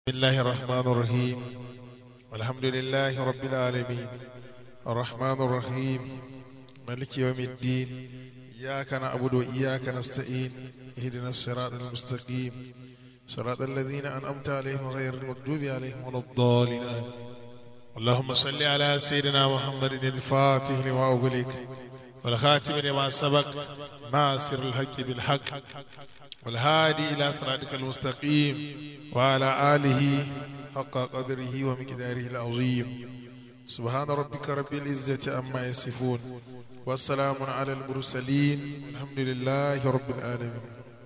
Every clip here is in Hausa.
بسم الله الرحمن الرحيم والحمد لله رب العالمين الرحمن الرحيم ملك يوم الدين إياك نعبد وإياك نستعين اهدنا الصراط المستقيم صراط الذين أنعمت عليهم غير المغضوب عليهم ولا الضالين آمين. اللهم صل على سيدنا محمد الفاتح لما أغلق والخاتم لما سبق ناصر الحق بالحق والهادي إلى صراطك المستقيم وعلى آله حق قدره ومقداره العظيم سبحان ربك رب العزة عما يصفون والسلام على المرسلين الحمد لله رب العالمين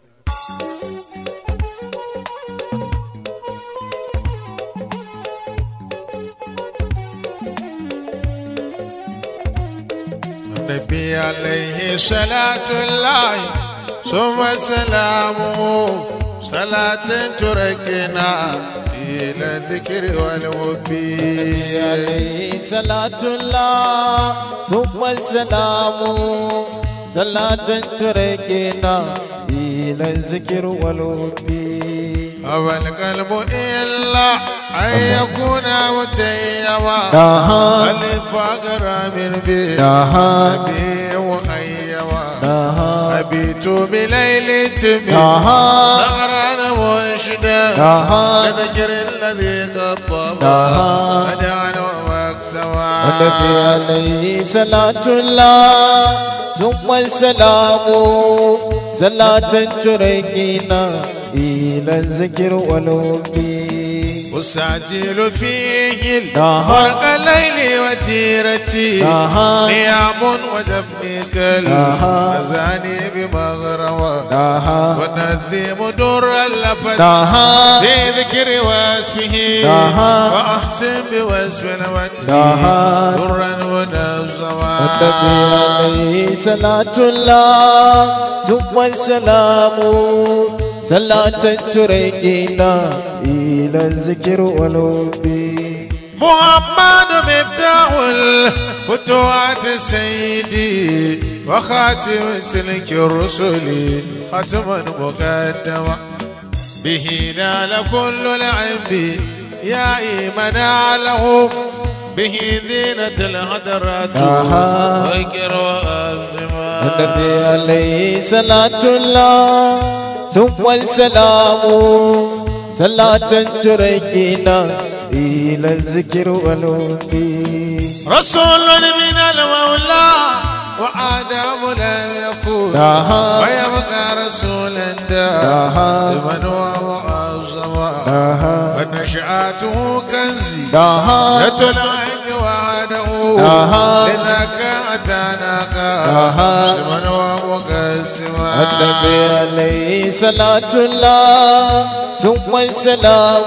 النبي عليه صلاة الله ثم سلامه صلاة تركنا إلى الذكر والوفي عليه صلاة الله ثم السلام صلاة تركنا إلى الذكر والوفي أبى القلب إلا أن يكون متيما نها الفقر من بي نها أبي وأيما نها أبيت بليل تبي نها ثغرا مرشدا نها لذكر الذي قد طبع نها ودعنا واكتوى النبي عليه صلاة الله ثم السلام صلاة تركنا إلى الذكر والوفي أساجل فيه نها. البرق الليل وتيرتي نها. نيام وجفني نها. كالمزاني بمغروى نها ونذيم در اللفت نها بذكر واسمه نها. وأحسن بواسم نها. ودي درا ونزوا النبي عليه صلاة الله ثم السلام صلاة تركنا إلى الذكر والوفي محمد مفتاح الفتوات سيدي وخاتم سلك الرسل ختما مقدما به نال كل العب يا إيمان له به زينة الهدرات آها. وذكر وأزما النبي عليه صلاة الله ثم السلام صلاة تركنا إلى الذكر والوفي رسول من المولى وآدم لم يكن آها. ويبقى رسولا آها. دائما ومعظما آها. ونشأته كنزي آها. يتلعب وعده آها. لذاك أتاناك آها. سما ومقسما النبي عليه صلاة الله ثم السلام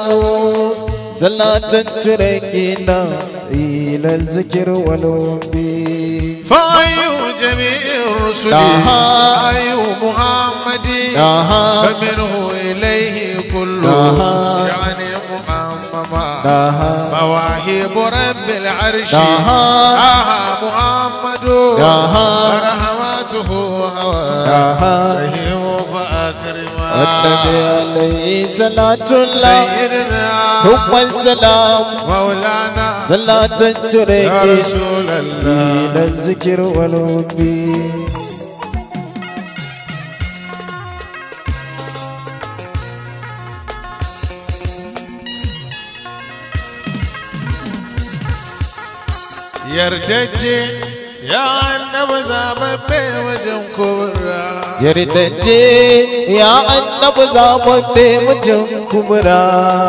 صلاة تركنا إلى الذكر والوفي فأي جميع الرسل آها. أي محمد آها. فمنه إليه كل آها. شأن مؤمما آها. مواهب رب العرش آها. آها محمد آها. ورحمته هوى آها. رحيم فأكرما النبي عليه صلاة الله سيدنا ثم السلام مولانا صلاة يا تركنا رسول الله إلى الذكر والوفي yardajje ya annaba zababbe wajen kubra yardajje ya annabi zababbe mutum kubra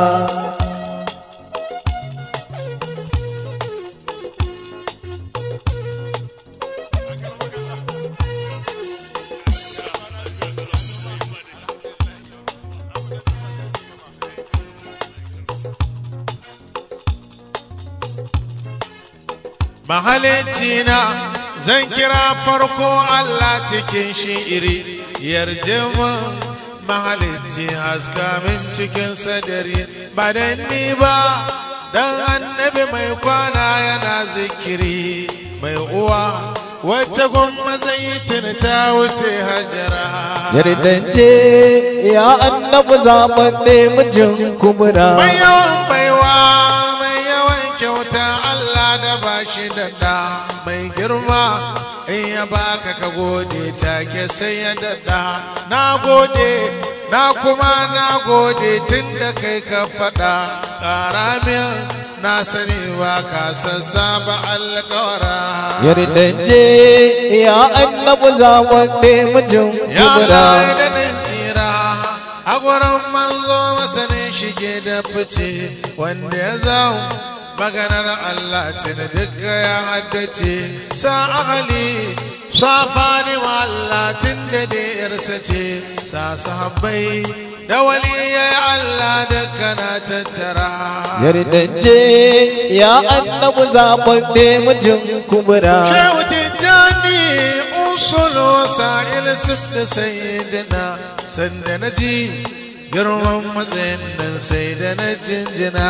mahalicci na zan kira farko Allah cikin shi'iri yarje mun mahalicci haska min cikin sadari ba dan ni ba dan annabi mai kwana yana zikiri mai uwa wacce gwamma zaitin ta wuce hajara yardance ya annabi zaɓaɓɓe mijin kubura mai yawan baiwa mai yawan kyauta Allah da ba shi da ɗa mai girma in ya baka ka gode take sai ya daɗa na gode na kuma na gode tun da kai ka faɗa ƙara min na sani ba ka sassaba alƙawara yardance ya annabi zaɓaɓɓe mijin Ya kubura Allah da nan tsira a gurin manzo masanin shige da fice wanda ya zau maganar Allah tun duka ya haddace sa ahali sa fani Allah tun da yarsa ce sa sahabbai da waliyai Allah duka na tattara yardance ya annabi zaɓaɓɓe mijin kubura Shehu Tijjani usulu sa'il sifda sayyidina sanda na ji girman matsayin nan sai da na jinjina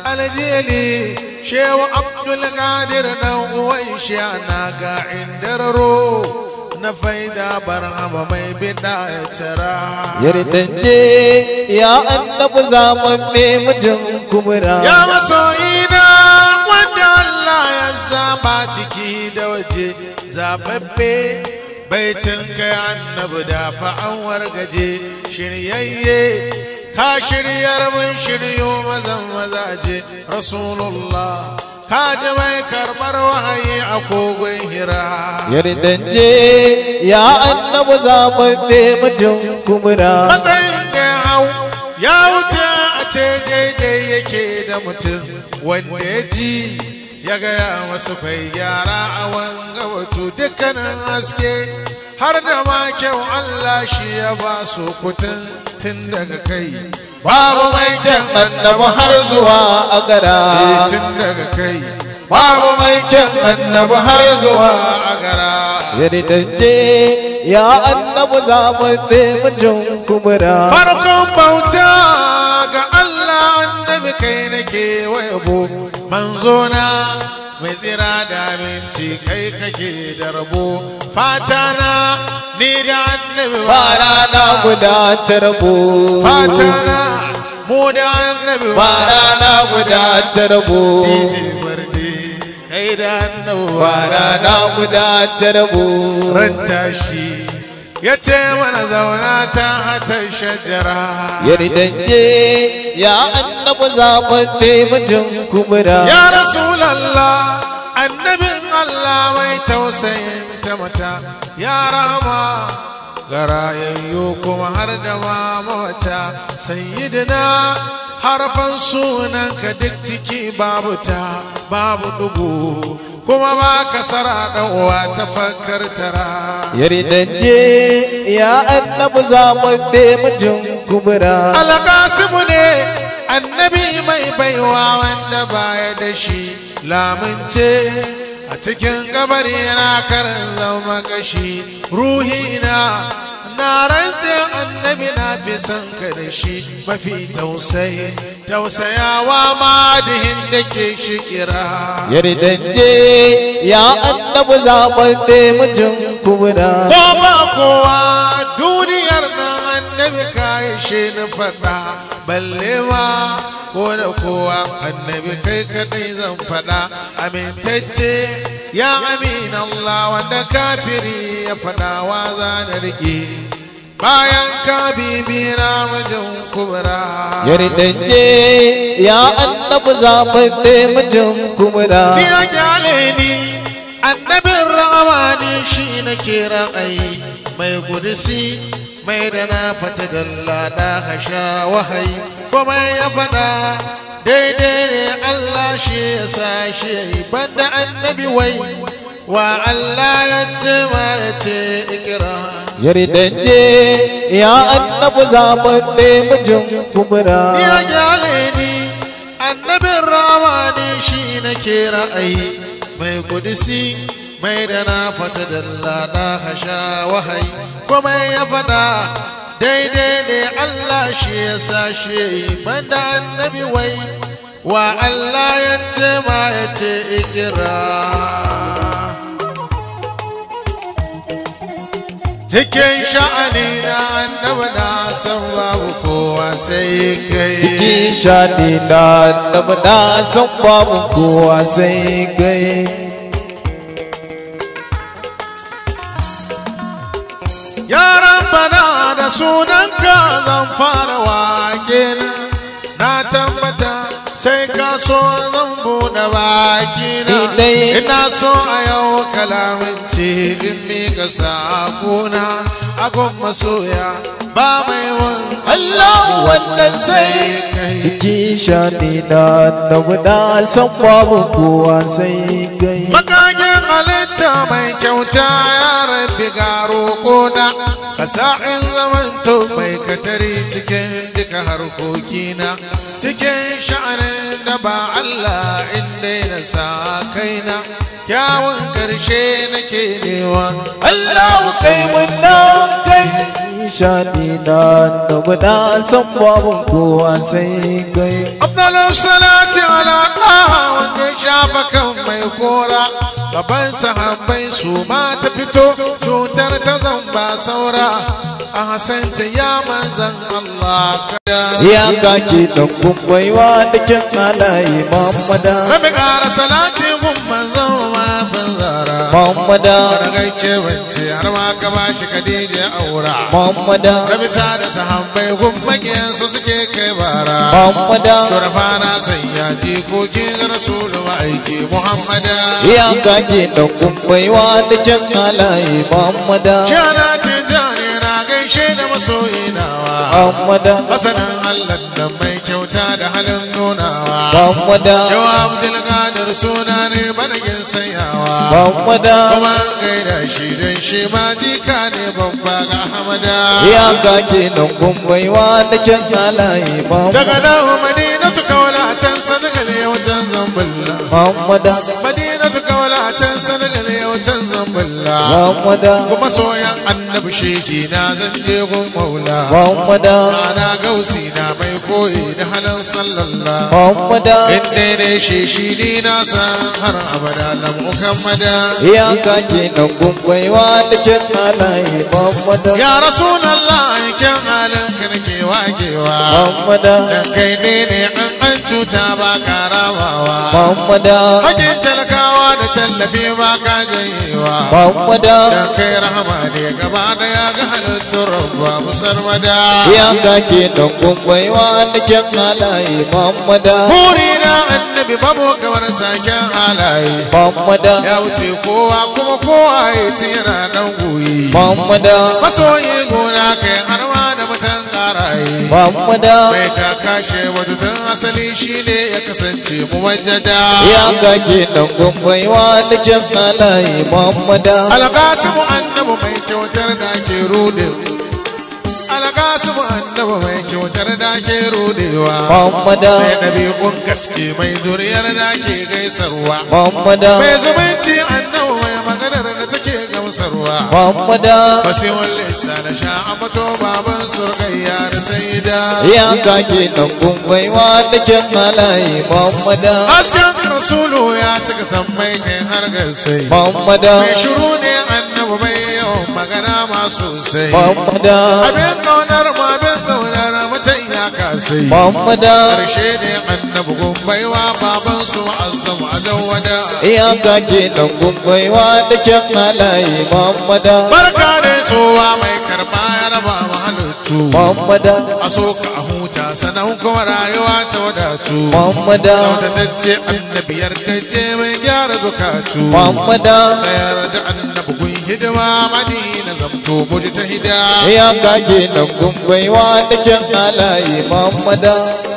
aljeli Shehu Abdul Qadir na uwan shi na ga indararo na faida barhama mai bida ya tara. yardance ya annabi zaɓaɓɓe mijin kubura Ya masoyina wanda Allah ya zaba ciki da waje zababbe baitin kai annabi da fa'an wargaje shiryayye ka shiryar mun shiryo mazan mazaje rasulullah ka ji mai karɓar wahayi a kogon hira yardance ya annabi zaɓaɓɓe mijin kubura matsayin da ya hau ya wuce a ce daidai yake da mutum wanda ya ji ya gaya wasu bai gyara a wanga wato dukkanin haske har da ma kyau Allah shi ya ba su kutun tun daga kai babu mai kyan annabi har zuwa a gara tun daga kai babu mai kyan annabi har zuwa a gara yardance ya annabi zaɓaɓɓe mijin kubura farkon bauta ga Allah annabi kai nake wayabo manzona mai tsira da aminci kai kake da rabo fata na ni da annabi ba rana guda ta rabo fata na mu da annabi ba rana guda ta rabo DJ Barde kai da annabi ba rana guda ta rabo ran tashi ya ce mana zauna ta hata shajara yardance ya annabi zaɓaɓɓe mijin kubura Ya Rasulallah, annabin Allah mai tausayin ta mata, ya rama garayayyo kuma har da mamata, sayyidina harfan sunanka duk ciki babu ta, babu dugu, kuma ba kasara uwa ta fakar tara. yardance ya annabi zaɓaɓɓe mijin kubura Alƙasimu ne annabi mai baiwa wanda baya da shi lamunce a cikin kabari na karin zama kashi ruhina na rantse annabi na fi son ka da shi mafi tausayi tausayawa madihin da ke shi kira yardance ya annabi zaɓaɓɓe mijin kubura ko ba kowa duniyar nan annabi kayi shi na faɗa balle ma ko da kowa annabi kai kadai zan faɗa amintacce ya amin Allah wanda kafiri ya faɗa wa za na rike bayan ka bibira mijin kubra yardance ya annabi zaɓaɓɓe mijin kubura ni ya kyale ni annabin ramani shi na kira ai mai gudusi mai da na fata dalla da hasha wahayi kuma ya fada daidai ne Allah shi ya sa shi ya yi banda annabi wai wa Allah ya ce ma ya ce ikira yardance ya annabi zaɓaɓɓe mijin kubura ya gyale ni annabin ramani shi na kira ai mai kudisi mai da na fata dalla na hasha wahayi kuma ya fada daidai ne Allah shi ya sa shi ya yi banda annabi wai wa Allah ya ce ma ya ce ikira cikin sha'ani na annabi na san babu kowa sai kai cikin shaɗi na annabi na san babu kowa sai kai ya rabbana da sunanka zan fara wake na na tabbata sai ka so zan buɗe baki na Ni dai- ina so a yau kalamin cikin mika sakona agon masoya ba mai wan Allah wannan sai kai cikin shaɗi na annabi na san babu kowa sai kai Makakin halitta mai kyauta ya rabbi garo koda a sa'in zamanto mai katari cikin duka harkokina cikin sha'anin da ba Allah inda na sa kaina kyawun karshe nake newa Allah kai wannan kai cikin shaɗi na annabi na san babu kowa sai kai Abdullu salati ala ɗaha wanda ya shafa kan mai kora gaban sahabbai su ma ta fito cutar ta zamba saura a hasanta ya manzan Allah kada ya kake da kumbaiwa da kyan halaye Muhammada Rabi ƙara salati gun manzan mafin zara Muhammada Wani gaike bance har ma ka bashi Khadija aura Muhammada Rabi sa da sahabbai gun makiyansu suke kai bara Muhammada Shurafa na sanya jikokin Rasulu ma'aiki Muhammada. ya kake da kumbaiwa da kyan halaye Muhammada Shana tijani na gaishe da masoyi nawa. Muhammada Masanin Allah da mai kyauta da halin nunawa. Muhammada Yawa Abdulkadir suna ne banagin sanyawa. Muhammada Kuma gaida shi don shi ma jika ne babba ga Hamada. ya kake da kumbaiwa da kyan halaye Daga Muhammada nan Madinatu kaula can Senegal yau can Zambulla. Muhammada Madinatu kaula can Senegal yau can Zambulla. Muhammada kuma soyan annabi sheki na zan je gun maula Muhammada ana gausi na mai koyi da halin sallallah Muhammada in daidai shi shi ni na san har abada na muhammada ya kake da kumbaiwa da kyan halaye Muhammada ya rasulallah kyan halin ka nake wagewa Muhammada dan kai ne ne an an cuta ba ka ramawa Muhammada hakin talakawa da tallafi ba ka janyewa Muhammada dan kai rahama ne gaba daya ga halittun rabba musarmada ya kake da kumbaiwa da kyan halaye Muhammada Buri na annabi babu kamar saken halaye Muhammada ya wuce kowa kuma kowa ya tira dan goyi Muhammada masoyi gona kai har ma da mutan karaye Muhammada mai ka kashe wata tun asali shine ya kasance muwajjada ya kake da kumbaiwa da kyan halaye Muhammada alƙasimu annabi mai kyautar da ke rude alƙasimu annabi mai kyautar da ke rudewa Muhammada mai ɗabi'un gaske mai zuriyar da ke gaisarwa Muhammada mai zumunci annabi mai maganar da take gamsarwa Muhammada basi walle sa da sha amato baban surgayya da saida ya kake da kumbaiwa da kyan halaye Muhammada hasken rasulu ya cika sammai kai har gasai Muhammada mai shiru ne annabi mai yawan magana ma sosai Muhammada abin kaunar ma abin kaunar mutan ya kasai Muhammada karshe ne annabi gumbaiwa baban su ma'azzam a dawada ya kake da kumbaiwa da kyan halaye Muhammada barka da sowa mai karba ya raba ma halittu Muhammada a so ka a huta sanan kuma rayuwa ta wadatu Muhammada Sautatacce annabi yardacce mai gyara zukatu Muhammada Tsayar da annabi kun hidima madina zamto muji ta hida ya kake da kumbaiwa da kyan halaye Muhammada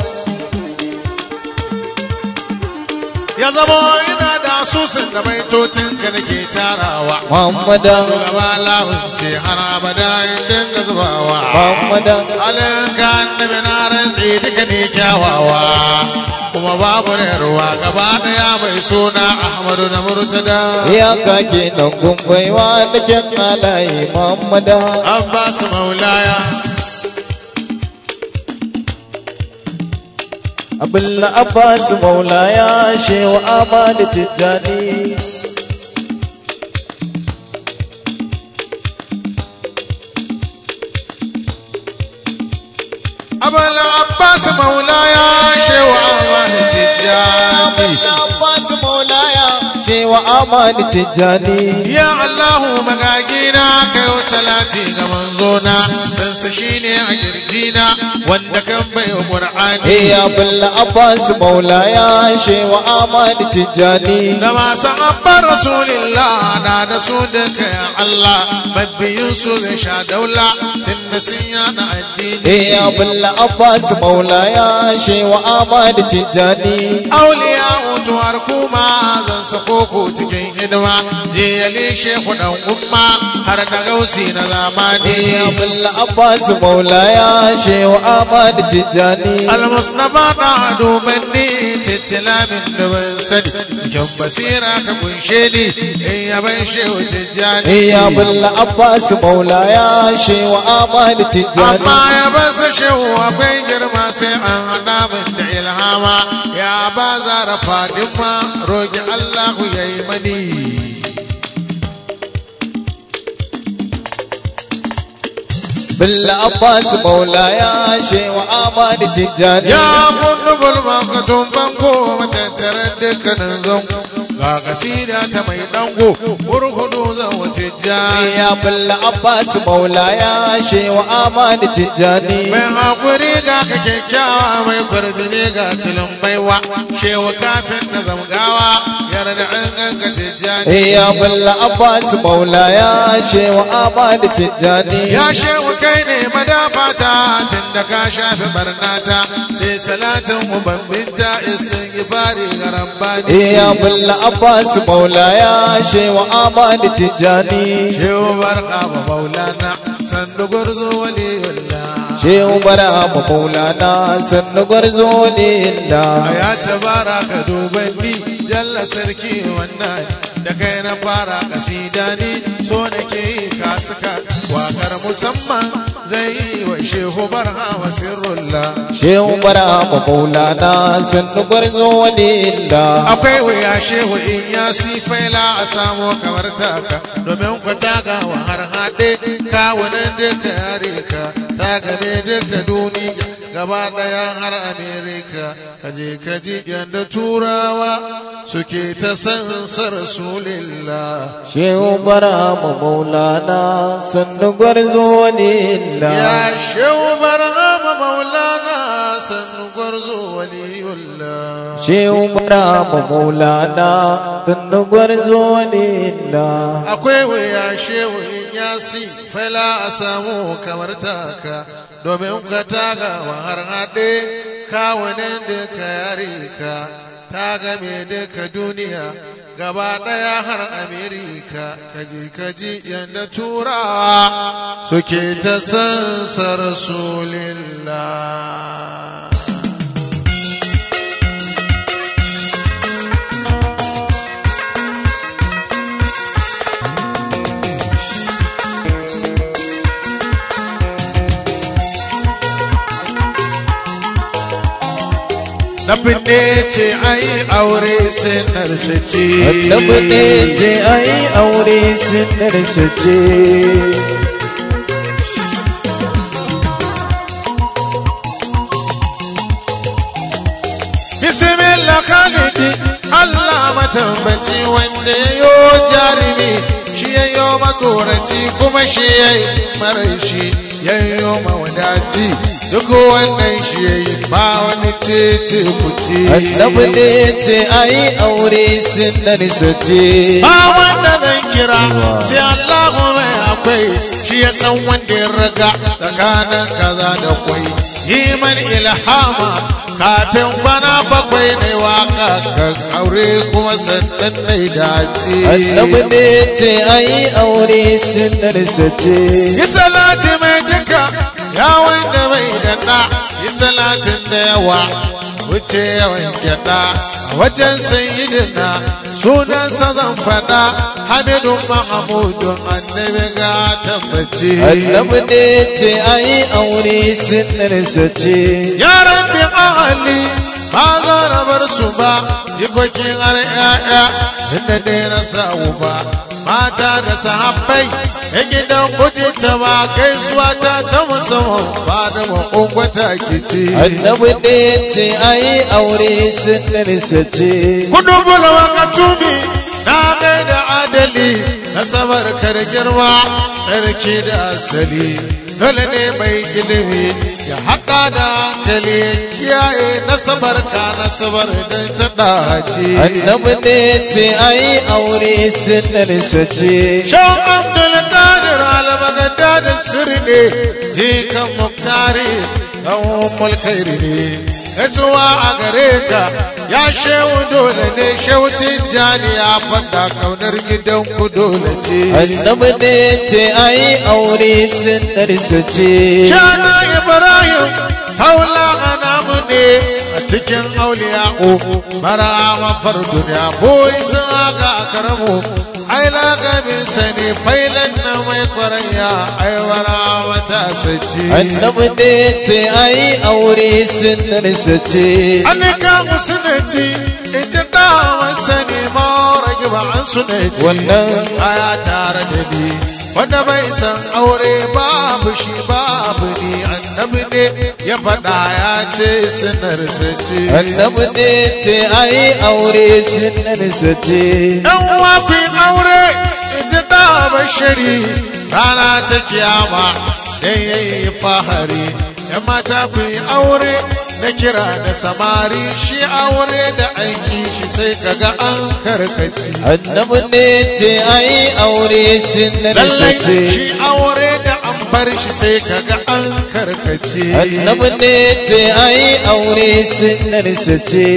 Ya zama ina da asusun da baitocin ka nake tarawa Muhammada Gaba lahunce har abada in dinga zubawa Muhammada Halin ka annabi na rantsi duka ne kyawawa Kuma babu ruwa gaba daya mai suna Ahmadu na Murtada ya kake da kumbaiwa da kyan halaye Muhammada Abbas Maulaya Abdulla Abbas Maulaya Shehu Ahmad Tijjani abbas maulaya shewa amani tijjani Abbas Maulaya cewa Ahmad Tijjani ya allahu magagina kai salati ga manzona sansa shine a kirjina wanda kan bai wa qur'ani Eh Abdullah Abbas Maulaya cewa Ahmad Tijjani da masu abban rasulillah na da su duka ya Allah mabiyin su zai sha daula tun da sun yana addini Eh Abdullah Abbas Maulaya cewa Ahmad Tijjani auliya mutuwar kuma zan sako ku cikin hidima je yali shehu dan umma har da gausi na zamani Eh Abdullah Abbas Maulaya cewa Ahmad Tijjani almusnafa da dubanni tittila min dubin sani kyan basira ka kunshe ni in yaban shehu tijjani Eh Abdullah Abbas Maulaya cewa Ahmad Tijjani amma ya basa shehu akwai girma sai an hada min da ilhama ya ba zara fadima roki allahu ya yi mani Billa Abbas Maulaya Shewa Ahmad Tijjani ya kundu bulmakatun banko matattarar dukkanin zango ga kasida ta mai dango burkudu zan wace jani Ya Billa Abbas Maulaya Shewa Ahmad Tijjani mai hakuri ga ka kyakkyawa mai kwarjini ga tilin baiwa shewa kafin na zamgawa yarda an ganka tijjani Ya Billa Abbas Maulaya Shewa Ahmad Tijjani ya shewa kai ne madafata tun da ka shafi barnata sai salatin ubambinta istighfari ga rabbani Ya Billa Abbas Maulaya Shewa Ahmad Tijjani shewa barka ba maulana sandu gwarzo waliyullah Shehu Barama Maulana Sannu Gwarzo ne inda ya tabara ka dubanni jalla sarki wannan da kai na fara kasida ni so nake yi kasuka wakar musamman zai yi wa shehu barhama sirrullah Shehu Barama Maulana Sannu Gwarzo ne inda akwai wuya shehu in ya sifaila a samo kamar taka domin ku taka wa har haɗe kawunan duka yare ka ta game duka duniya gaba ɗaya har amerika kaje kaji yadda turawa suke ta sansa rasulillah Shehu Barama Maulana Sannu Gwarzo ne inda ya shehu barhama maulana sannu gwarzo waliyullah Shehu Barama Maulana Sannu Gwarzo ne inda akwai wuya shehu in yasi fala a samu kamar taka domin ka taga wa har haɗe kawunan duka yare ka ta game duka duniya gaba ɗaya har amerika kaji kaji yadda turawa suke ta sansa rasulillah na binne ce ai aure sai narsace Annabi ne ce ai aure sunarsa ce bismillah khalidi Allah matambaci wanda ya yo jarumi shi ya yo matsoraci kuma shi ya yi marashi ya yo mawadaci duk wannan shi ya yi ba wani tece kuce Annabi ne ce ai aure sunarsa ce ba wanda zan kira sai Allah mai akwai shi ya san wanda ya raga tsakanin kaza da kwai yi man ilhama kafin kwana bakwai ne waka kan aure kuma sannan na dace Annabi ne ce ai aure sunarsa ce yi salati mai duka ya wanda mai danna yi salatin da yawa wuce yawan gyada a wajen sayyidina sunansa zan faɗa hamidun mahamudun annabi ga tabbaci Annabi ne ce ai aure sunarsa ce ya rabbi ahali ba za na bar su ba jikokin har ya'ya inda dai na samu ba mata da sahabbai ya gidan kuce ta ba gaisuwa ta ta musamman ba da makonkwata ke ce annabi ne ce ayi aure sunnarsa ce kudu bula wakatumi na mai da adali na sabar kar girma tsarki da asali dole ne mai ilimi ya haɗa da hankali ya kiyaye nasabar ka nasabar don ta ɗace annabi ne ce ayi aure sunnarsa ce Shan Abdulkadir al-Baghdad da sirri ne, jikan Muktari dan mulkairi ne. Gaisuwa a gare ka, ya shehu dole ne, shehu Tijjani ya faɗa kaunar gidan ku dole ce. annabi ne ce ayi aure sunnarsa ce Shana Ibrahim, haula anamu ne a cikin auliya'u, mara mafar duniya, boy sun haka a karamu. ai lagabin sani failan na mai kwaranya ai wara mata sace annabi ne ce ayi aure sunnarsa ce an ka musulunci ita da sani ma rage ba an sunanci Wannan- aya tare da ni wanda bai san aure babu shi babu ni annabi ne ya faɗa ya ce sanar sace annabi ne ce ayi aure sunnarsa ce ɗan wafi aure ita da bashari rana ta kiyama dan yayi fahari yan mata ku yi aure na kira da samari shi aure da aiki shi sai kaga an karkaci annabi ne ce ayi aure sunnarsa lallai ce shi aure da an bar shi sai kaga an karkaci annabi ne ce ayi aure sunnarsa ce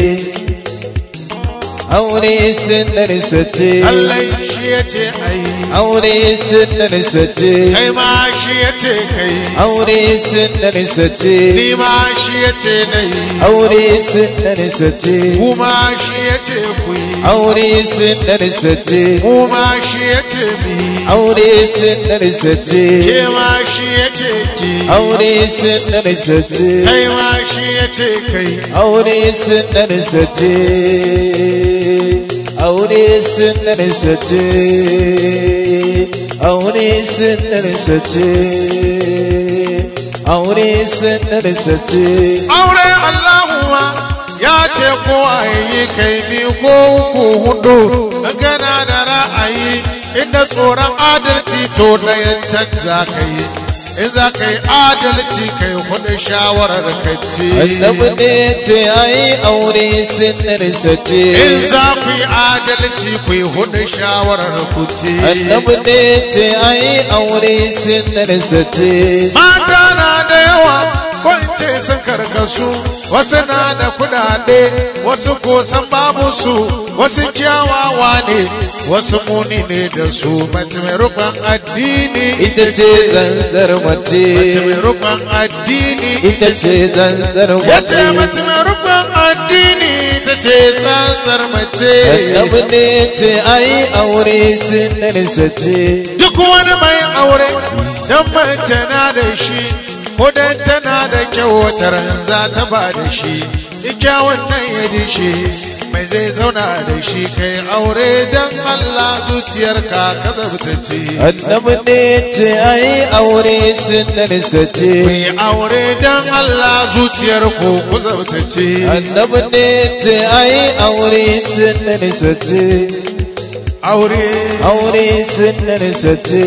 aure sunnarsa ce lallai shi ya ce ai aure sunnarsa ce kai ma shi ya ce kai aure sunnarsa ce ni ma shi ya ce nai aure sunnarsa ce kuma shi ya ce ku yi aure sunnarsa ce kuma shi ya ce mi aure sunnarsa ce ke ma shi ya ce ki aure sunnarsa ce kai ma shi ya ce kai aure sunnarsa ce aure sunnarsa ce aure sunnarsa ce aure sunnarsa ce aure Allahuma ya ce ko a yi kai biyu ko uku hudu gana da ra'ayi inda tsoron adalci to na yantar za ka yi in za ka yi adalci kai hudu shawarar kacce annabi ne ce ayi aure sunnarsa ce in za ku yi adalci ku yi hudu shawarar kuce annabi ne ce ayi aure sunnarsa ce mata na da yawa ko in ce sun karkasu wasu na da kudade wasu ko san babu su wasu kyawawa ne wasu muni ne da su mace mai rufin addini ita ce zanzar mace mace mai rufin addini ita ce zanzar ya ce mace mace mai rufin addini ita ce tsantsar mace annabi ne ce ayi aure sunnarsa ce duk wani mai aure don mace na da shi ko dan tana da kyau wata ran za ta ba da shi kyawun nan ya dishe mai zai zauna da shi kai aure don Allah zuciyarka ka zabtace annabi ne ce ayi aure sunnarsa ce ku yi aure don Allah zuciyar ku ku zabtace annabi ne ce ayi aure sunnarsa ce aure aure sunnarsa ce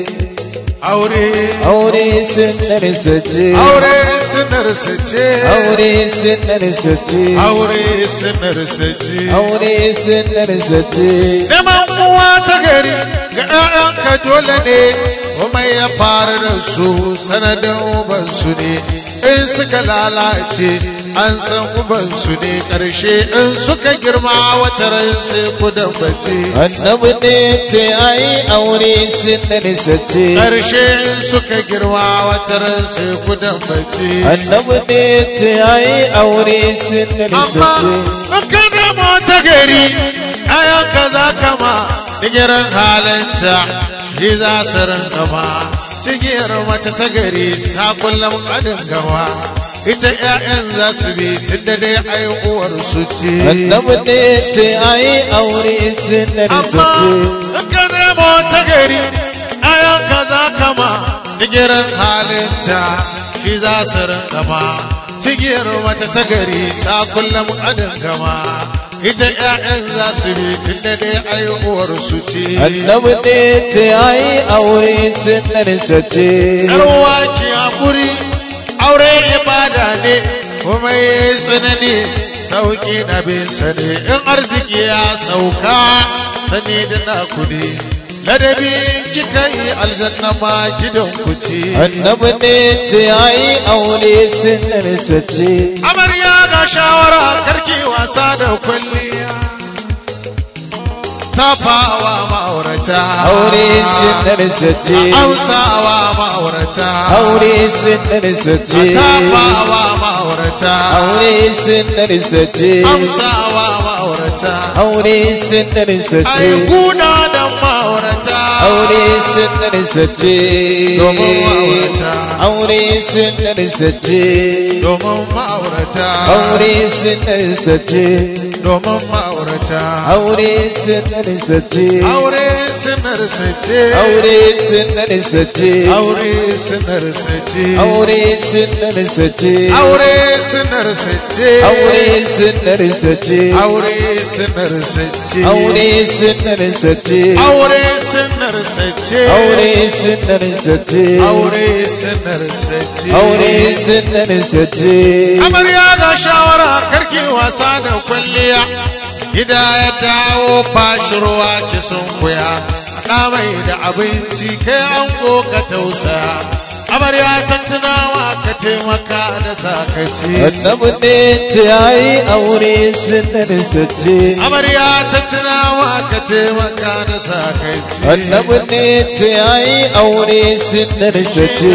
aure aure sunnarsa ce aure sunarsa ce aure sunnarsa ce aure sunarsa ce aure sunnarsa ce Neman uwa ta gari ga ‘ya'yanka dole ne, kuma ya fara da su sanadin ubansu ne, in suka lalace an san ubansu ne ƙarshe in suka girma wata ran sai ku dambace. annabi ne ce ayi aure sunnarsa ce Ƙarshe in suka girma wata ran sai ku dambace. annabi ne ce ayi aure sunnarsa Amma ce in ka nemo ta gari, ‘ya'yanka za ka ma digirin halinta, shi za su rinka ma. Cigiyar mace ta gari sa kullum kadin gama, ita ‘ya'yan za su bi tun da dai ai uwar su ce. annabi ne ce ayi aure sunnarsa Amma ce in ka nemo nemo ta gari ayan kaza kama digirin halinta shi za su rinka ma cigiyar mace ta gari sa kullum adin gama ita ƴaƴan za su bi tun da dai aihuwar su ce annabi ne ce ai aure sunnarsa ce yarwa ki hakuri aure ibada ne kuma yi tsanani sauki na bin ne in arziki ya sauka sani da na kudi ladabi kika yi aljanna ma gidan ku ce annabi ne ce ai aure sunnarsa ce amarya ga shawara karki wasa da kwalliya tafawa ma'aurata aure sunnarsa ce amsawa ma'aurata aure sunnarsa ce tafawa ma'aurata aure sunnarsa ce amsawa ma'aurata aure sunnarsa ai ce guna da ma'aurata aure sunnarsa ce Domin ma'aurata. aure sunnarsa ce domin ma'aurata aure sunnarsa ce domin ma'aurata aure sunnarsa ce aure sinar sace aure sunnarsa ce aure sinar sace aure sunnarsa ce aure sinar sace aure sunnarsa ce aure sinar sace aure sunnarsa ce aure sinar sace aure sunnarsa ce aure sinar sace aure sunnarsa ce amarya ga shawara karki wasa da kwalliya gida ya dawo fashi ruwa ki sun kuya na mai da abinci kai an ka tausa amarya ta tunawa ka taimaka da sakaci annabi ne ce ai aure sunnarsa ce amarya ta tunawa ka taimaka da sakaci annabi ne ce ai aure sunnarsa ce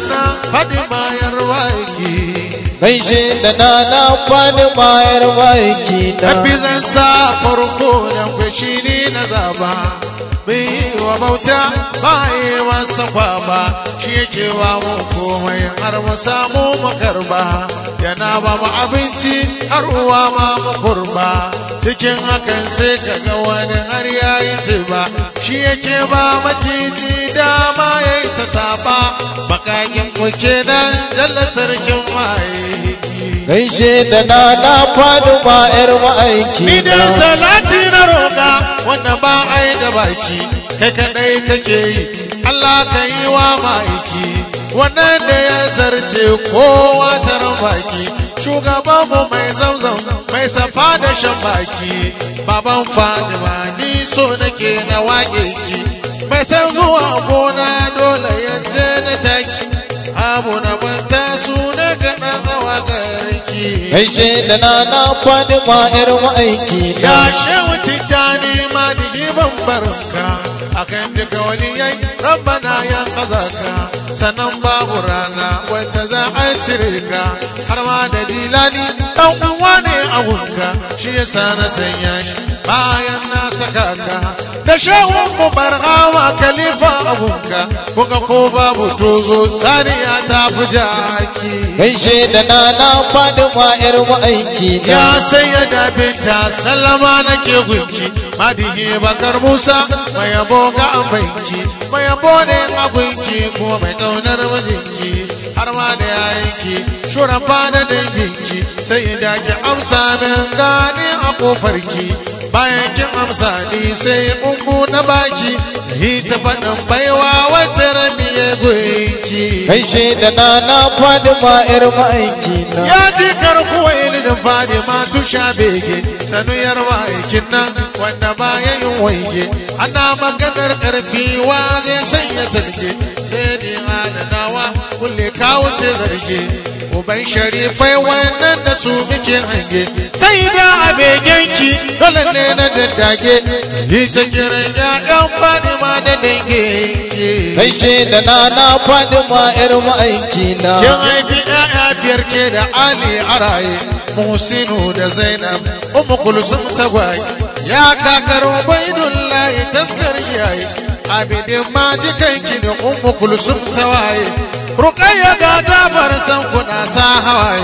faɗi bayar waki gaishe da nana fadi mayar baki na Rabbi zan sa farko da kwashi ne na zaba bai yi wa bauta ba yi masa kwaba shi yake wa mu komai har mu samu makarba yana ba mu abinci har uwa ma mu kurba cikin hakan sai ka ga wani har ya yi ba shi yake ba maciji dama ya yi ta saba bakakin kuke nan jalla sarkin maye gaishe da nana fadi mayar ma'aiki Ni da na salati na roƙa wanda ba ai da baki kai kadai kake yi Allah ka yi wa ma'aiki wannan da ya zarce kowa taron baki shugaban mu mai zamzam mai safa da shan baki baban Fatima ni so nake na waƙe ki mai san zuwa gona dole yanje na taki abu na banta su na kaɗan awa garki gaishe da nana fadi mayar ma'aiki na Ya shehu tijjani ma digi ban barka akan duka wani yayi rabbana ya kazaka sannan babu rana wacce za a cire ka har ma da jilani dan uwa ne a gunka shi yasa na sanya shi bayan na saka ka da shehun mu barhawa khalifa a gunka kuka ko babu tozo saniya ta fi jaki gaishe da nana fadi mayar ma'aiki na Ya sanya da binta sallama nake gunki madihi bakar Musa mai yabo ga banki mai yabo ne a gunki kuma mai kaunar mijinki har ma da yayinki shurafa da danginki sai da ki amsa min gani a kofarki bayan kin amsa ni sai ungu na baki yi ta faɗin baiwa wacce rabi ya gunki gaishe da nana fadi mayar ma'aiki na ya ji karkuwa ilin fadi ma tusha bege sanuyar ma'aikin nan wanda ba ya yin waige ana maganar karfi wa zai sanya talge sai ni adanawa kulle kawo ce zarge uban sharifai wannan da su muke hange sai da a begenki dole ne na daddage yi ta kiran ya'yan fadi ma da dange gaishe da nana fadi mayar ma'aiki na Kin haifi ‘ya'ya biyar ke da Ali a raye, Musinu da Zainab, Ummu Kulsum tagwaye, ya kakar Ubaidullahi taskar iyaye, Abidin ma jikanki da Ummu Kulsum tawaye, Rukayya ga Jafar san kuna sa hawaye,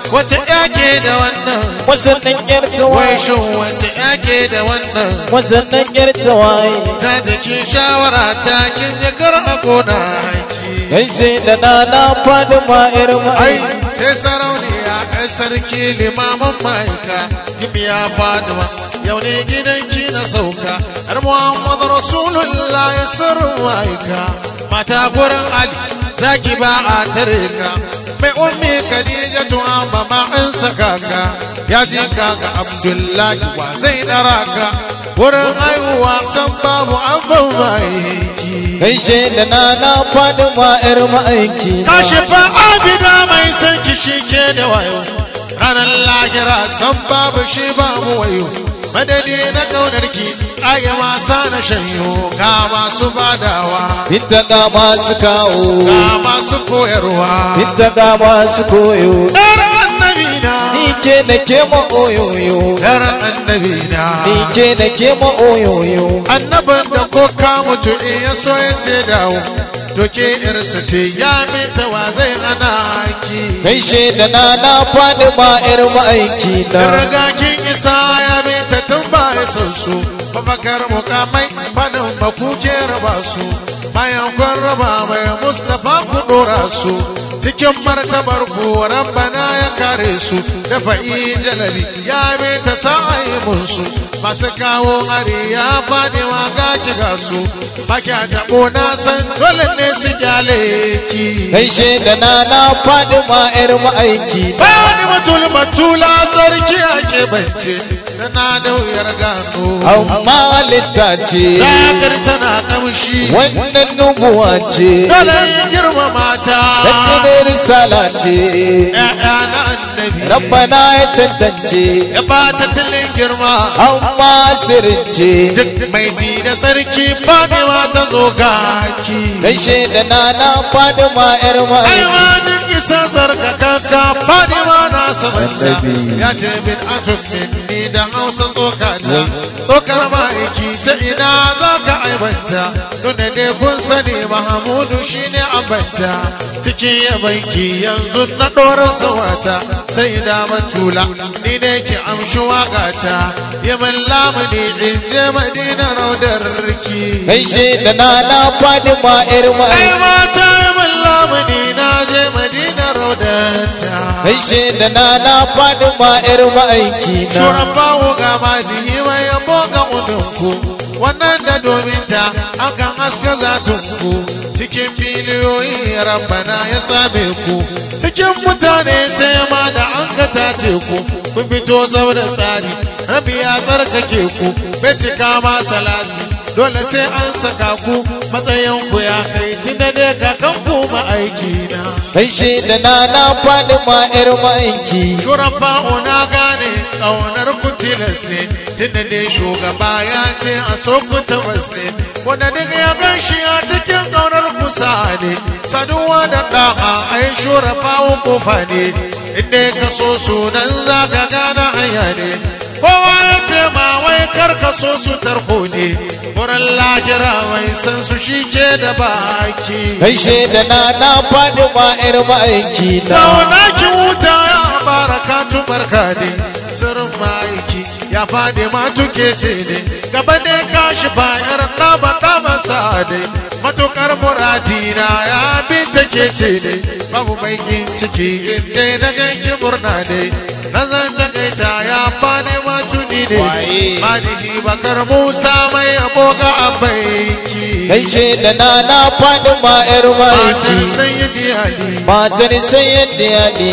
wace yake da wannan wasannin yar wai tawaye shin wace yake da wannan wasannin yar tawaye ta jiki shawara ta kin jakar a gona haki gaishe da nana fadima yar ai ma'ai sai sarauniya ɗan sarki limamin ma'aika gimiya fadima yau ne gidanki na sauka har muhammadu rasulullah ya sirrin ma'aika mata gurin ali zaki ba a tare ka mai ummi khadija tuwa ba ma an saka ka ya ji ka ga abdullahi wa zai dara ka wurin haihuwa san babu an ban ma'aiki gaishe da nana fadima yar ma'aiki Tashi fa abida mai san ki shi ke da wayo ranar lahira san babu shi babu wayo madadi na kaunar ki ayi wasa na shanyo ga masu badawa binta ga masu kawo ga masu koyarwa binta ga masu koyo yar annabi na ni ke da ke ma oyoyo yar annabi na ni ke da ke ma oyoyo annaban da ko ka mutu in ya so ya ce dawo to ke irsa ce ya minta wa zai hana ki gaishe da nana fadima yar ma'aiki na Riga kin isa ya bi ta tun ba ya son su, mafakar mukamai fadin baku ke raba su, bayan kun raba mai Mustapha ku dora su, cikin martabar ku rabbana ya kare su, da fa'i jalali ya bi ta sa'ayi musu, masu kawo hari ya fadi wa ga ki ga su, baki a taɓo na san dole ne su kyale ki. gaishe da nana fadima yar ma'aiki na Bani matul matula sarki ake bance tana da wuyar gano. amma littace Zakar tana kamshi wannan nubuwa ce dole yin girma mata. Daddare risala ce ‘Ya'ya na annabi Rabbana ya tantance ya bata tilin girma. amma sirrin ce Duk mai ji da sarki Fatima ta zo gaki. gaishe da nana Fadima yar Ai ma'aiki ma duk isa sarkakaka Fatima na samanta Annabi. ya ce bin atun ni da hausa tsokata tsokar ma'aiki ta ina za ka aibanta nuna dai kun sani mahamudu shine abanta cikin yabanki yanzu na ɗorin sawata sai da matula ni ne ki amshi waƙata yamin lamuni in je madina raudar riki gaishe da nana Fadima yar ai ma'aiki mata yamin lamuni na je madina raudanta gaishe da nana Fadima yar ma'aiki na Shurafawo ga madihi mai yabo ga udunku wannan da domin ta akan haska zatunku cikin biliyoyi rabbana ya tsabe ku cikin mutane sai ma da an ka tace ku kun fito zau da tsari rabi ya tsarkake ku bai cika ma salati dole sai an saka ku matsayin ku ya kai tunda dai kakan ku ma'aiki na gaishe da nana Fadima yar ma'aiki Shurafa'u na gane ƙaunar ku tilas ne, tunda dai shugaba ya ce a so ku tabbas ne, wanda duk ya gan shi a cikin ƙaunar ku sa ne, saduwa da ɗa'a ai shurafa'u kofa ne, inda ka so sunan za ka gane hanya ne. Kowa ya ce ma wai kar ka so su tarko ne, wurin lahira mai san su shi ke da baki. gaishe da nana Fadima yar ma'aiki na Sauna ki wuta ya barakatu barka ne sirrin ma'aiki ya fadi ma tuke ce ne gaba ne kashi bayar ɗaba ɗaba sa'ade matukar muradina ya bi take ce ne babu baikin ciki inda na ganki murna ne na zan takaita ya fadi ma tuni ne Waye? malihi bakar musa mai aboga a baiki gaishe da nana Fadima yar matan ma'aiki sayyidi ali matar sayyidi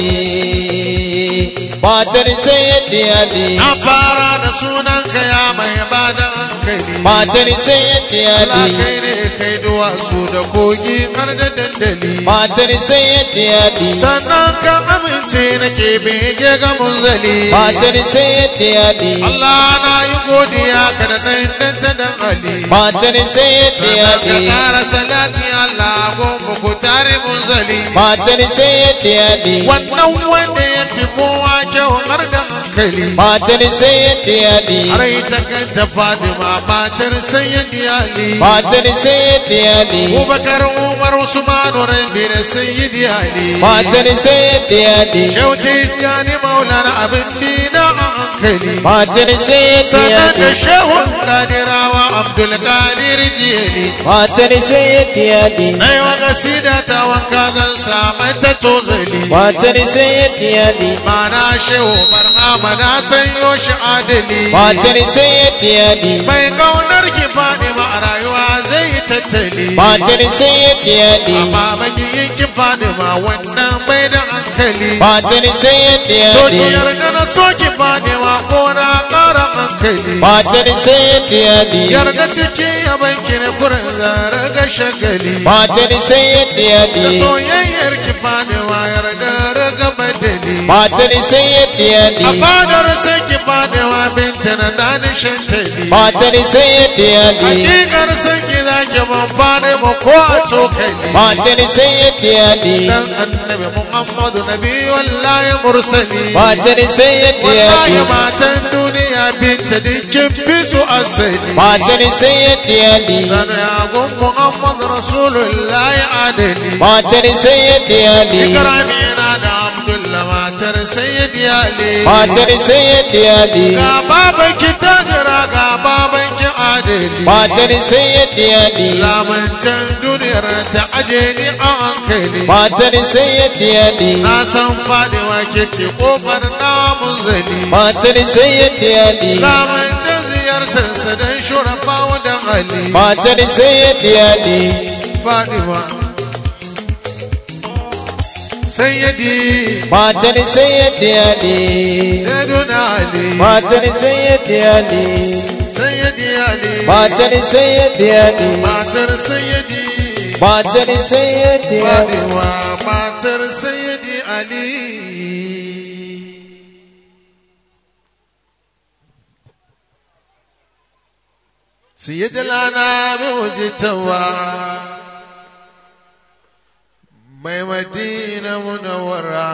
Ali matar sayyidi Ali Na fara da sunan ka ya mai bada hankali. matar sayyidi Allah Ali kai ne kai duwatsu da kogi har da dandali. matar sayyidi Ali Sannan ka amince nake bege ga munzali. matar sayyidi Ali Allah na yi godiya ka da nan dan ta dan Ali. matar sayyidi Sannan ka Ali ƙara salati Allah gonmu ku tare munzali. matar sayyidi Ali Wannan wanda ya fi kowa kyau har da hankali matar sayyidi ali Rai ta kanta Fadima matar sayyidi Ali matar sayyidi ali Abubakar Umar Usman Rabi da sayyidi Ali matar sayyidi ali Shauti Jani Maulana abin dina a hankali matar sayyidi Sanar da ali shehun Kadirawa Abdul Qadir Jiyali matar sayyidi ali Na yi wa gasida ta wanka zan samu ta tozali matar sayyidi ali Mana shehu barhama na sanyo shi adali matar sayyidi ali Mai kaunar ki Fadima a rayuwa zai yi tattali matar sayyidi ali Amma magiyin ki Fadima wannan bai da hankali matar sayyidi To ali ki yarda na so ki Fadima ko na ƙara hankali matar sayyidi ali Yarda cikin yaban ki na kurin zara ga shagali matar sayyidi Da ali soyayyar ki Fadima yarda raga badali matar sayyidi A ali fadar sai ki Fadima binta na dani shantali matar sayyidi ali Hakikar sai ki zaki ban Fadima ko a cokali matar sayyidi ali Dan annabi Muhammadu nabi wallahi mursali matar sayyidi Wallahi ali matan duniya binta dinkin fi su asali matar sayyidi ali Sanu ya gun Muhammad Rasulullahi adali matar sayyidi ali Ikrami na da Abdullah matar Sayyidi Ali matar sayyidi ali Ga baban ki tajira ga baban ki adali matar sayyidi ali Lamancan duniyar ta aje ni a hankali matar sayyidi ali Na san faɗiwa ke ce ƙofar namun zali matar sayyidi ali Lamancan ziyartarsa don shurafa da Ali matar sayyidi ali faɗiwa Sayyidi matar sayyidi ali Sayyiduna Ali matar sayyidi ali Sayyidi Ali matar sayyidi ali Matar Sayyidi matar sayyidi ali Faɗiwa matar Sayyidi Ali Sayyidi lana mai wajitawa mai madina munawara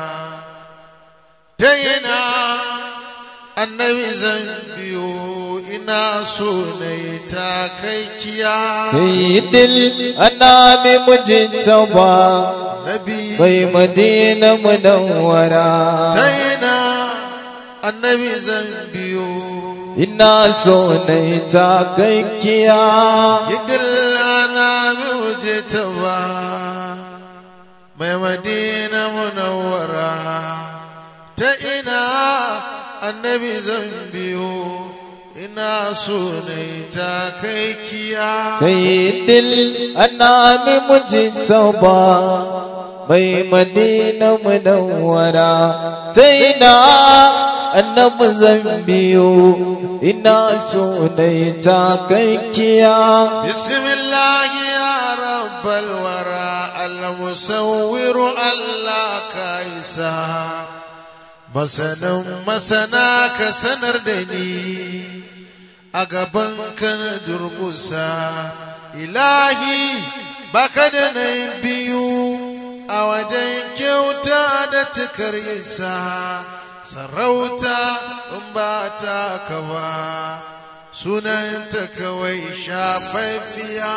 ta yana annabi zan biyo ina so na yi takaikiya sayyidil anami mujtaba nabi bai madina munawwara ta yana annabi zan biyo ina so na yi takakkiya yadda na mi wuce ta ba mai madina munawwara ta ina annabi zan biyo ina so na yi takaikiya sayyidil anami mujtaba bai madina munawwara zaina annabi zan biyo ina so na yi takakkiya بسم الله يا رب الورى المصور الله كايسا masanin masana ka sanar da ni a gaban ka na durkusa ilahi baka da na biyu a wajen kyauta da cikar isa sarauta in ba ta kawa sunanta kawai shafaffiya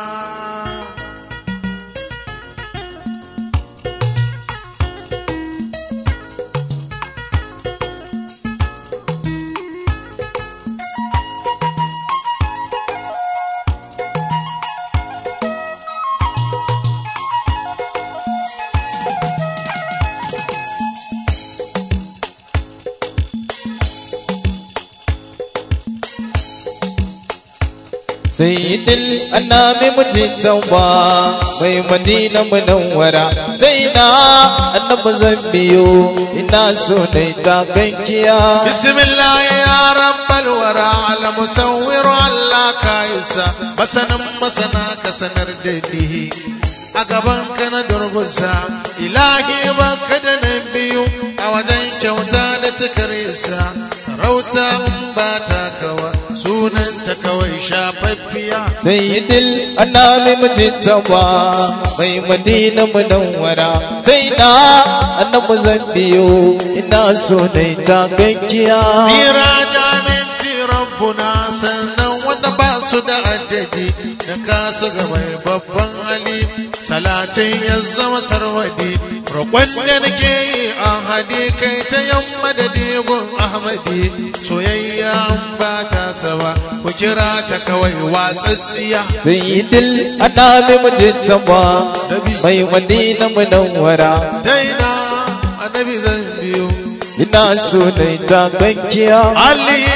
sayyidil annabi mujtaba mai madina munawwara zaina annabi zan biyo ina so na ta gankiya بسم الله يا رب الورى على مصور الله كايسا مسنا مسنا كسنر دنيه a gaban ka na durgusa ilahi ba ka da na biyu a wajen kyauta da tukarisa sarauta in ba ta kawa sunanta kawai shafaffiya sayyidil annabi mujtaba mai madina munawwara zaina na annabi zan biyo ina so na ta gaggiya Tsira da minti rabbuna sannan wanda ba su da addadi da kasu ga mai babban hali salatin ya zama sarwadi roƙon da nake yi a hadi kai ta yamma da digon ahmadi soyayya an ba ta saba ku kira ta kawai watsatsiya sayyidil annabi mujinta ba mai madina munawwara daina annabi zan biyo ina so na ta gaggiya علي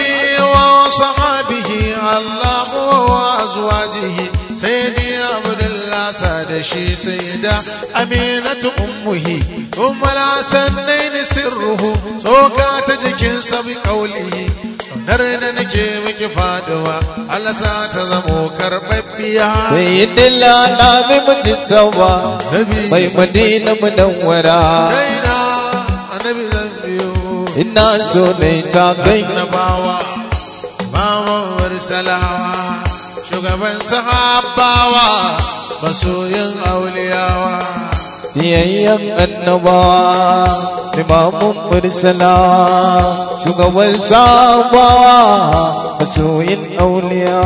وصحابه الله وأزواجه سيدي عبد الله ساد شي سيدة أمينة أمه أم الحسنين سره سوكا تجكن سبي قوله Narina nake miki faduwa Allah sa ta zamo karɓaɓɓiya sayyidil annabi mujinta ba mai madina munawwara Daina annabi zan biyo ina so na ta gaggiya annabawa mamawar salawa shugaban sahabawa masoyin auliyawa Biyayyen annabawa, limamun mursala, shugaban sabawa, masoyin auliya.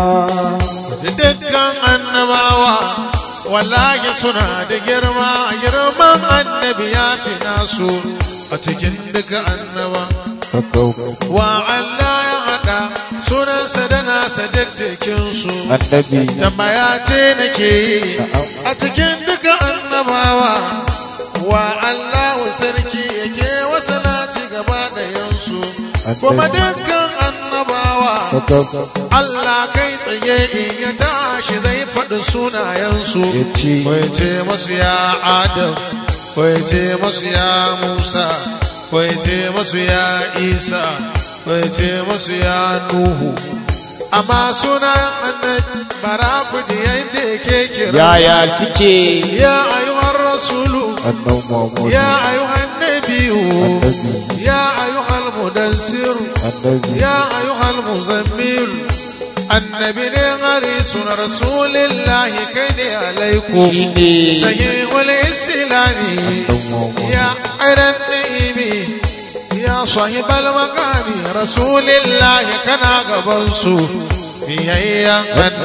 dukkan annabawa wallahi suna da girma girman annabi ya fi nasu a cikin duka annaba wa Allah ya haɗa sunansa da nasa duk cikinsu Annabi, tambaya ce nake yi a cikin duka annabawa wa Allahu sarki yake wasanati gaba ɗayansu kuma dukkan annabawa Allah kai tsaye in ya tashi zai faɗi sunayensu Ya ce. ko ya ce masu ya Adam ko ya ce masu ya Musa ko ya ce masu ya Isa ko ya ce masu ya Nuhu amma sunan annabi bara ku da yadda yake kira yaya suke ya ayyuhar rasulu annan Muhammadu, ya ayyuhan nabiyu Annabi. ya ayyuhal mudassir annabi, يا أيها المزمل النبي غريس رسول الله كين عليكم Shine. سيء الإسلام يا عين النعيم يا صاحب المقام رسول الله كان قبنسو بيهيا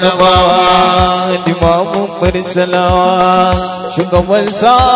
النبوة annabawa, limamun mursala, shugaban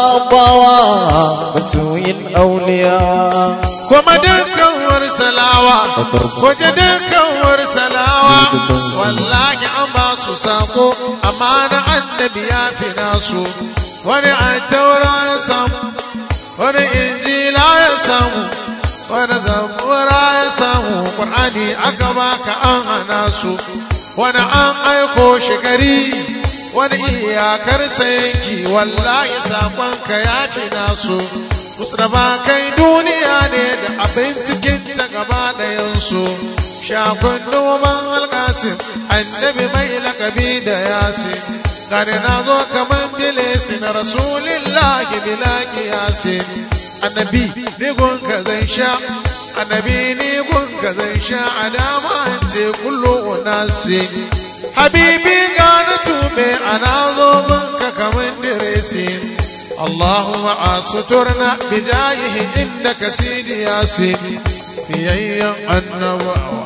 sabawa, masoyin auliya. kuma dukkan warsalawa waje dukkan warsalawa wallahi an ba su sako amma na annabi ya fi nasu wani attaura ya samu wani injila ya samu wani zabura ya samu ƙur'ani aka baka an hana su wani an aiko shi gari wani iyakar yanki wallahi sakonka ya fi nasu Mustapha kai duniya ne da abin cikin ta gaba ɗayansu shakun noman alkasim annabi mai lakabi da yasin gani na zo kaman bilesi na rasulillahi bilaki yasin annabi ni gunka zan sha annabi ni gunka zan sha a dama an ce kullu unasi habibi gane tube ana zo gunka kaman diresin اللهم أسترنا بجاهه إنك سيدي ياسين في أيام النبوة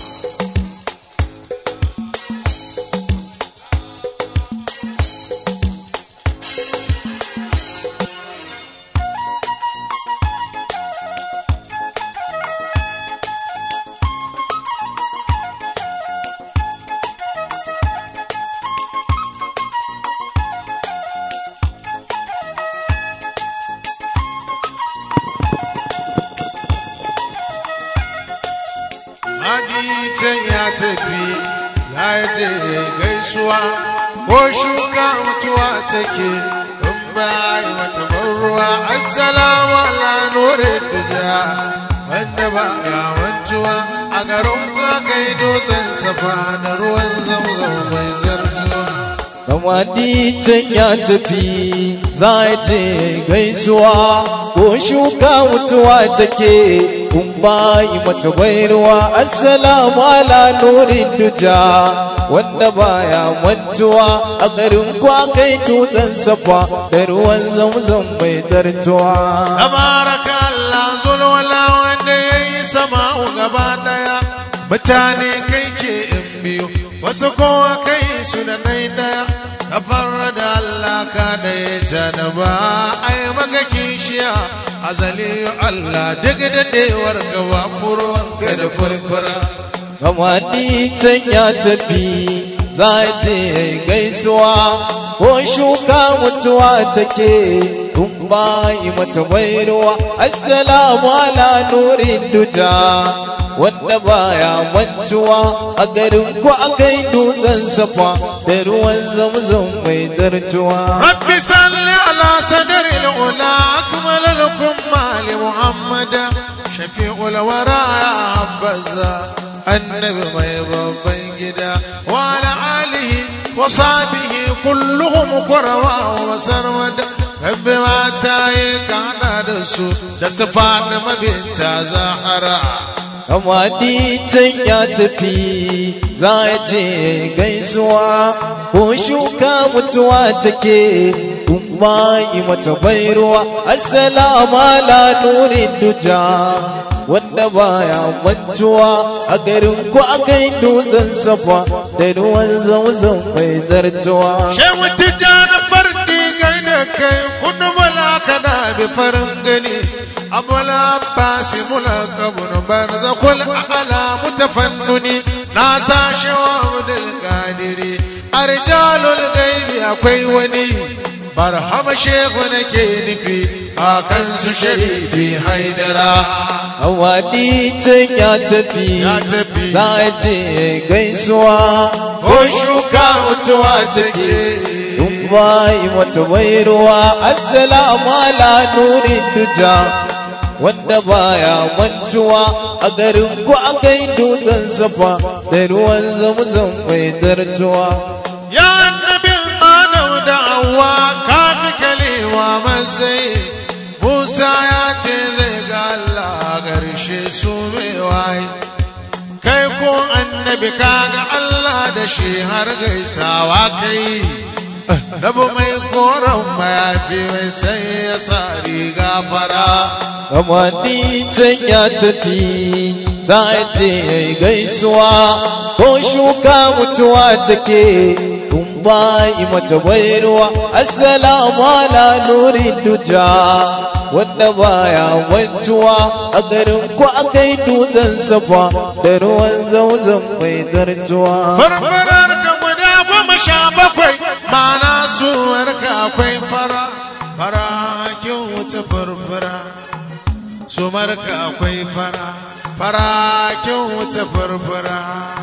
Magitan ya tafi ya je gaisuwa ko shuka mutuwa take in bayi wata ruwa assalamu ala nure duja wanda ba ya wancuwa a garin ka kai dutsen safa da ruwan zamzam mai zarzuwa Kamadi can ya tafi za a je gaisuwa ko shuka mutuwa take kun bayi mata bairuwa assalamu ala nurin duja wanda baya mantuwa a garin kwa kai dutsen safa da ruwan zamzam mai zartuwa tabaraka Allah zulwala wanda yayi sama'u gaba daya mutane kai ke in biyu wasu kowa kai su da nai daya kafar da Allah ka da ya janaba ai maka kishiya azali Allah duk dadewar gaba murwan ka da furfura kama ni can ya tafi za je gaisuwa ko shuka mutuwa take in bayi mata bairuwa assalamu ala nurin duja wanda baya mantuwa a garin ku akai dutsen safa da ruwan zamzam mai zartuwa رب صل على صدر الأولى أكمل لكم مال محمد شفيع الورى يا حبذا النبي ما يبقى جدا وعلى آله وصحبه كلهم قروا وسرمدا رب ما تايك على دسو دسفان ما بنت زهرا kama ni can ya tafi za je gaisuwa ko shuka mutuwa take kuma yi mata bairuwa assalamu ala nurin duja wanda baya mantuwa a garin ku akai dutsen safa da ruwan zamzam mai zartuwa Shehu Tijjani fardi kai da kai kudu bala kana bi farin gani abula basi mula kabun barza kul ala mutafannuni na sa shewa mudul kadiri arjalul gaibi akwai wani barhama shehu nake nufi a kansu sharifi haidara Awadi can ya tafi Ya tafi. za je gaisuwa ko shuka mutuwa take in bayi wata bairuwa assalamu ala nurin duja wanda baya mantuwa a garin ku akai dutsen safa da ruwan zamzam mai zartuwa Ya annabin Adam da Hawwa kafi kalewa matsayi Musa ya ce zai ga Allah garshe su mai waye Kai ko annabi kaga Allah da shi har gaisawa kai Rabu mai koren mayafi mai sai ya sa riga fara kama ni can ya tafi za je gaisuwa ko shuka mutuwa take in bayi mata bairuwa assalamu ala nurin duja wanda baya mantuwa a garin ku akai dutsen safa da ruwan zamzam mai zartuwa farfarar ka guda goma sha bakwai mana suwarka akwai fara fara kin wuce farfara sumarka akwai fara fara kin wuce farfara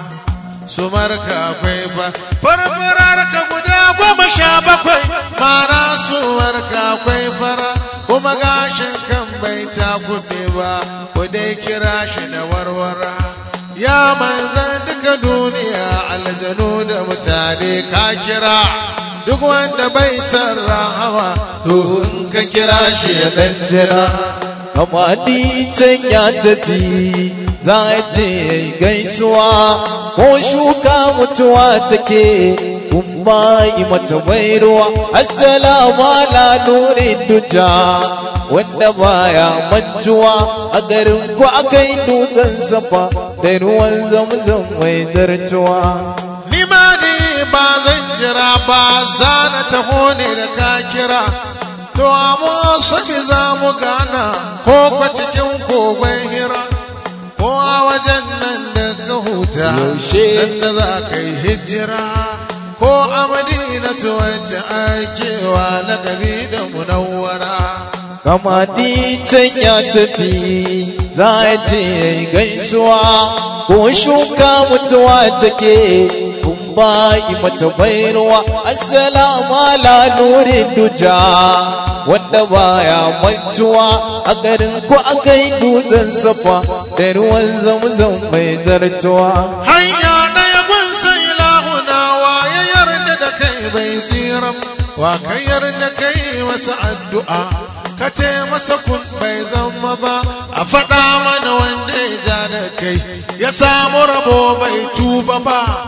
sumarka akwai fara farfarar ka guda goma sha bakwai mana suwarka akwai fara kuma gashin kan bai ta kuɗe ba ku dai kira shi da warwara ya manzan duka duniya aljanu da mutane ka kira duk wanda bai san rahama to in ka kira shi ya dan jira amma ni can ya tafi za je gaisuwa ko shuka mutuwa take kuma yi mata bairuwa assalamu ala nurin duja wanda baya mantuwa a garin ku akai dutsen safa da ruwan zamzam mai zartuwa ni ma ni ba zan jira ba za na taho ne da ka kira to amma saki za mu gana ko kwa cikin kogon hira ko a wajen nan da ka huta Yaushe? sanda za ka yi hijira ko a madina to wacce aikewa na gabi da munawwara kama ni can ya tafi za je gaisuwa ko shuka mutuwa take kun bayi mata bairuwa assalamu ala nurin duja wanda baya mantuwa a garin ku akai dutsen safa da ruwan zamzam mai zartuwa hanya ɗaya gun sai lahuna wa ya yarda da kai bai tsiram wa ka yarda kai masa addu'a ka ce masa kun bai zama ba a faɗa mana wanda ya ja da kai ya samu rabo bai tuba ba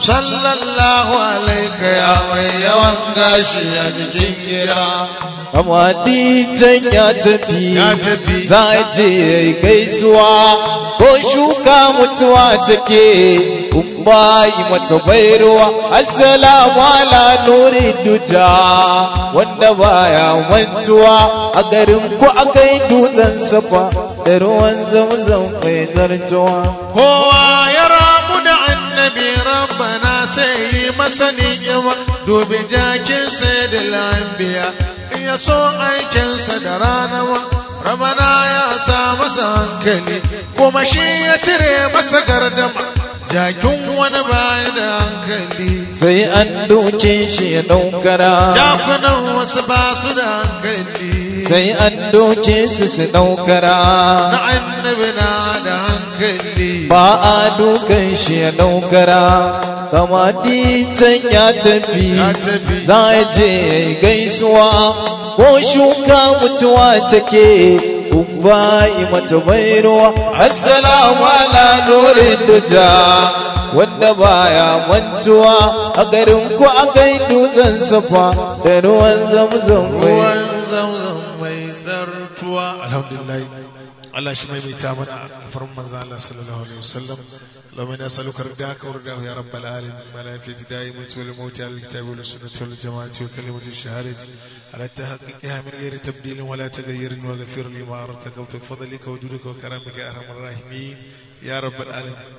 sallallahu alaika ya mai yawan gashi a jikin gira Amaditan ya tafi, Ya tafi. za a je gaisuwa, ko shuka mutuwa take, kun bayi mata bairuwa, assalamu ala nuri duja, wanda baya mantuwa, a garin ku akai dutsen safa, da ruwan zamzam mai zartuwa. kowa ya rabu da annabi rabbana sai yi masa ni'ima dubi jakin sai da lambiya in ya so aikinsa da rana ma rabana ya sa masa hankali kuma shi ya cire masa gardama jakin wani baya da hankali Sai an doke shi ya ɗaukara, jakunan wasu ba su da hankali sai an doke su su na ɗaukara. annabi na da hankali ba a dukan shi ya daukara kama ditan ya tafi Ya tafi. za a je gaisuwa ko shuka mutuwa take kun bayi mata mai ruwa assalamu ala nurin duja wanda baya mantuwa a garin ku akai dutsen safa da ruwan zamzam mai ruwan zamzam mai tsartuwa alhamdulillah Allah shi mai mita mana alfarin manzo Allah sallallahu alaihi wasallam اللهم انا نسالك رداك ورداه يا رب العالمين ملائكة دائمة والموت على الكتاب والسنة والجماعة وكلمة الشهادة على تحقيقها من غير تبديل ولا تغيير واغفر لي ما أردتك وتفضلك وجودك وكرمك يا أرحم الراحمين يا رب العالمين